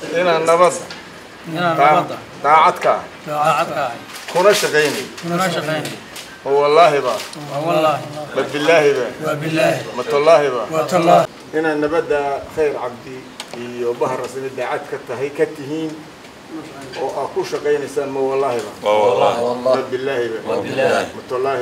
inaan nabadda inaan nabadda daacadka daacadka ahay kuna shaqaynay kuna shaqaynay oo wallaahiba waa wallaahi ma bilaahiba waa bilaahi ma tallaahiba waa tallaahi inaan nabadda khayr cabdi iyo bahar rasmi daacad ka tahay ka tihiin oo aad ku shaqaynaysaan ma wallaahiba ma bilaahiba ma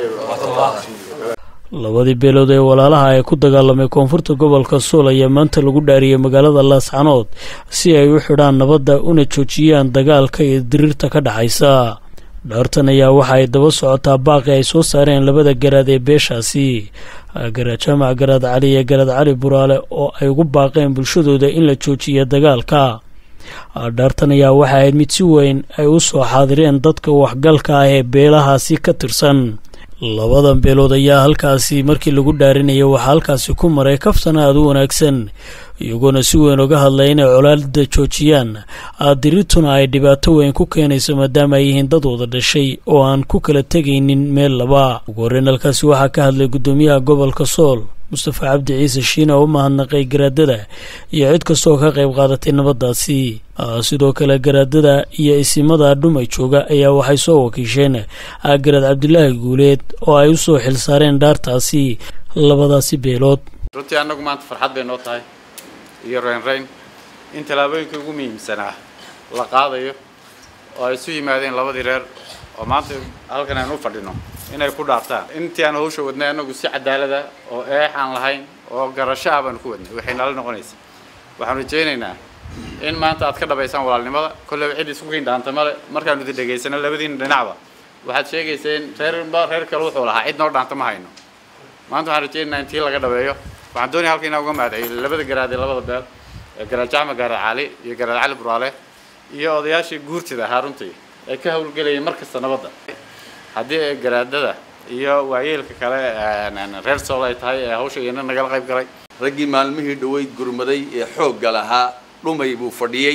tallaahiba labadii beelood ee walaalaha ee ku dagaalamay koonfurta gobolka suul ayaa maanta lagu dhaariyey magaalada laascanood si ay u xidhaan nabadda una joojiyaan dagaalka iyo diriirta ka dhexaysa dhaartan ayaa waxa ay daba socotaa baaqi ay soo saareen labada garaad ee beeshaasi garaad jaamac garaad cali iyo garaad cali buraale oo ay ugu baaqeen bulshadooda in la joojiya dagaalka dhaartan ayaa waxa ahayd mid si weyn ay u soo xaadireen dadka waxgalka ah ee beelahaasi ka tirsan labadan beelood ayaa halkaasi markii lagu dhaarinaya waxaa halkaasi ku maray kaftan aada u wanaagsan iyagoona si weyn uga hadlay inay colaada joojiyaan dirirtuna ay dhibaato weyn ku keenayso maadaama ay yihiin dad wada dhashay oo aan ku kala tegaynin meel laba ugu horreyn halkaasi waxaa ka hadlay guddoomiyaha gobolka sool mustafa cabdi ciise shiina oo u mahadnaqay garaadada iyo cid kastooo ka qayb qaadatay nabaddaasi sidoo kale garaadada iyo isimada dhumay jooga ayaa waxay soo wakiisheen garaad cabdilaahi guuleed oo ay u soo xilsaareen dhaartaasi labadaasi beelood runtii annagu maanta farxad bay noo tahay iyo reynreyn in tallaabooyinkai ugu muhiimsanaa la qaadayo oo ay isu yimaadeen labadii reer oo maanta halkan aynu u fadhino inay ku dhaartaan intii aan hawsha wadnay annagu si cadaalada oo eex aan lahayn oo garasho ah baanu ku wadnay waxay nala noqonaysa waxaanu rajaynaynaa in maanta aad ka dhabaysaan walaalnimada kolleyba cid isku kiin dhaanta male markaanu idin dhegaysano labadiina dhinacba waxaad sheegayseen reerba reer kale wuxuu lahaa cid noo dhaanta ma hayno maanta waxaan rajaynaynaa in tii laga dhabeeyo waxaan doonaya halka inaan uga mahadceliyo labada garaad ee labada beel ee garaad jaamac garaad cali iyo garaad cali buraale iyo odayaashii guurtida ahaa runtii ee ka howlgelayay mar kasta nabadda haddii ay garaadada iyo waayeelka kale reer sool ay tahay ee hawsha iyana nagala qayb galay raggii maalmihii dhaweyd gurmaday ee xoogga lahaa dhumay buu fadhiyey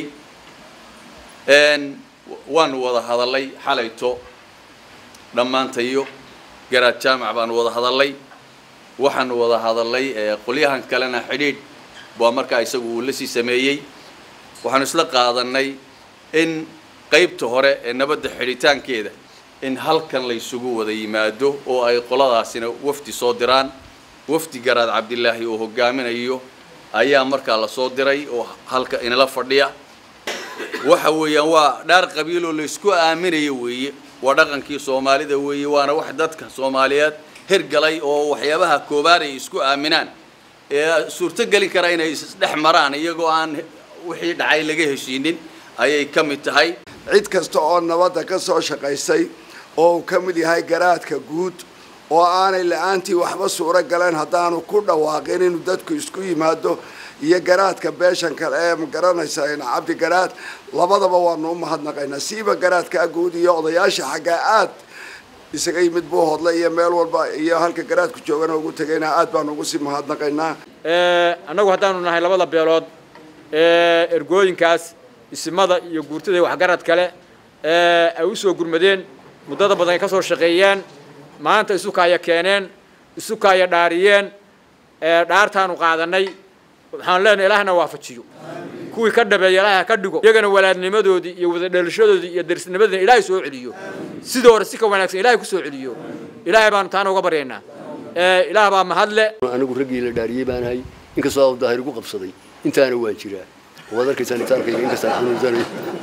waanu wada hadallay xalayto dhammaantayo garaad jaamac baanu wada hadallay waxaanu wada hadallay qolyahan kalena xidhiidh waa markaa isagu uu la sii sameeyey waxaanu isla qaadanay in qaybta hore ee nabadda xidhitaankeeda in halkan la isugu wada yimaado oo ay qoladaasina wafdi soo diraan wafdi garaad cabdilaahi oo hogaaminayo ayaa markaa la soo diray oo halka inala fadhiya waxa weeyaan waa dhaar qabiiloo la isku aaminayo weeye waa dhaqankii soomaalida weeye waana wax dadka soomaaliyeed hirgalay oo waxyaabaha koobaad ay isku aaminaan ee suurto gelin kara inay isdhex maraan iyagoo aan wixii dhacay laga heshiinin ayay ka mid tahay cid kasta oo nabadda ka soo shaqaysay oo uu ka mid yahay garaadka guud oo aanay la-aantii waxba suuro galeen haddaanu ku dhawaaqin inuu dadku isku yimaado iyo garaadka beeshan kale ee magaranaysa cabdi garaad labadaba waanu u mahadnaqaynaa siiba garaadkaa guud iyo odayaasha xaggaa aad isaga yimid buu hodlay iyo meel walba iyo halka garaadku joogana ugu tegayna aad baanu ugu sii mahadnaqaynaa annagu haddaanu nahay labada beelood ee ergooyinkaas isimada iyo guurtada waxgarad kale ee ay usoo gurmadeen muddada badan ay ka soo shaqeeyeen maanta isukaaya keeneen isukaaya dhaariyeen dhaartaanu qaadanay waxaan leenahay ilaahna waafajiyo kuwii ka dhabeeya ilaaha ka dhigo iyagana walaadnimadoodii iyo wada dhalashadoodii iyo darisnimadoodina ilaahay soo celiyo sidoo hore si ka wanaagsan ilaahay kusoo celiyo ilaahay baanu taana uga baryaynaa ilaah baa mahadle anigu raggii la dhaariyey baanahay inkastoo daahir igu qabsaday intaana waan jiraa waad arkaysaan itaalkayga inkastaan xanuunsanayo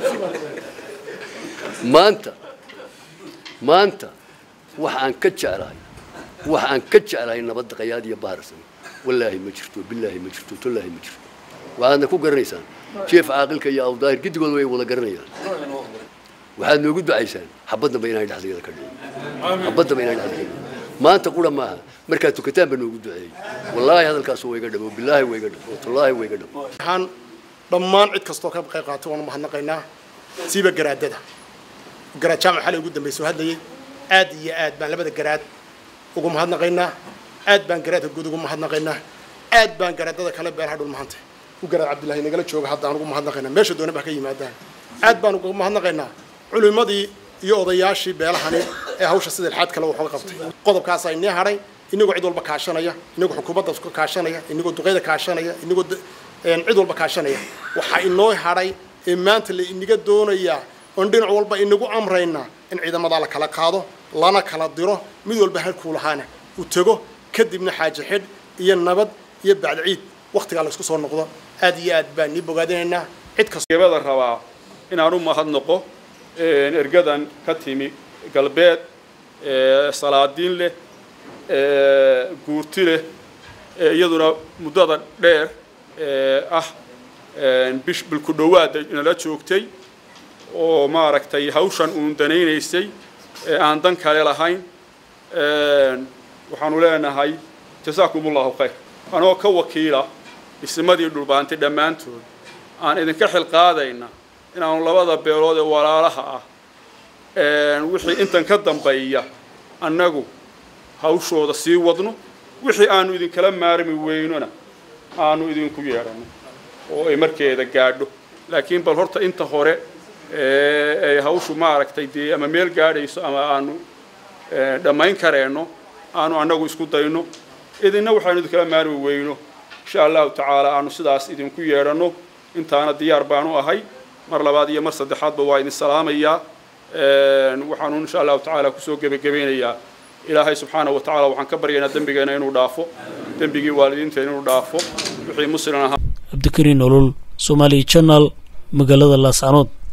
maanta maanta waxa aan ka jeclahay waxa aan ka jeclahay nabadda qayaad iyo baharsan wallaahi ma jirto billaahi ma jirto tollaahi ma jirto waxaadna ku garanaysaan jeef caaqilka iyo awdaahir giddigood way wada garanayaan waxaad noogu ducaysaan xabaddanba inaan dhexdayada ka dhigo xabaddanba inaan dhexdayada ka dhigo maanta qura maaha markaad tukataan ba noogu duceeyey wallaahi hadalkaas waa iga dhabo billaahi waa iga dhabo wallaahi waa iga dhabo waxaan dhammaan cid kastoo ka qayb qaatay waanu mahadnaqaynaa siiba garaadada garaad jaamac xalay ugu dambeysay oo hadlayay aad iyo aad baan labada garaad ugu mahadnaqaynaa aad baan garaadka guud ugu mahadnaqaynaa aad baan garaadada kale beelaha dhul mahanta u garaad cabdillaahi nagala jooga hadda aan ugu mahadnaqaynaa meesha doona ba ka yimaadaan aad baan ugu mahadnaqaynaa culimadii iyo odayaashii beelahani ee hawsha sida ilxaad kale waxooga qabtay qodobkaas ay nii hadhay inagoo cid walba kaashanaya inagoo xukuumadda kaashanaya inagoo duqeyda kaashanaya inagoo cid walba kaashanaya waxaa inoo hadhay ee maanta la inaga doonayaa oon dhinac walba inagu amraynaa in ciidamadaa la kala qaado lana kala diro mid walba halkuu lahaana uu tego kadibna xaaji xidh iyo nabad iyo bacda ciid wakhtigaa la isku soo noqdo aad iyo aad baan nii bogaadinaynaa cid kasta gebada rabaa inaan u mahadnaqo ergadan ka timi galbeed salaadiin leh guurti leh iyaduna muddada dheer ah bish bilku dhowaada nala joogtay oo maaragtay hawshan uun danaynaysay ee aan dan kale lahayn waxaanu leenahay jasaakum allahu khayr anoo ka wakiila ismadii dhulbaantay dhammaantood aan idinka xilqaadayna inaanu labada beelood ee walaalaha ah wixii intan ka dambeeya annagu hawshooda sii wadno wixii aanu idinkala maarmi weynona aanu idinku yeedhano oo ay markeeda gaadho laakiin bal horta inta hore ay hawshu maaragtay dee ama meel gaadhayso ama aanu dhammayn kareenno aanu annagu isku dayno idinna waxaanu idinkala maarmi weyno insha allahu tacaala aanu sidaas idinku yeedhanno intaana diyaar baanu ahay mar labaad iyo mar saddexaadba waa idin salaamayaa waxaanu insha allahu tacaala kusoo gebagabeynayaa ilaahay subxaana wa tacala waxaan ka baryaynaa dembigeena inuu dhaafo dembigii waalidiinteena inuu dhaafo wixii muslim ahaa cabdikariin olol somaali channel magaalada laascanood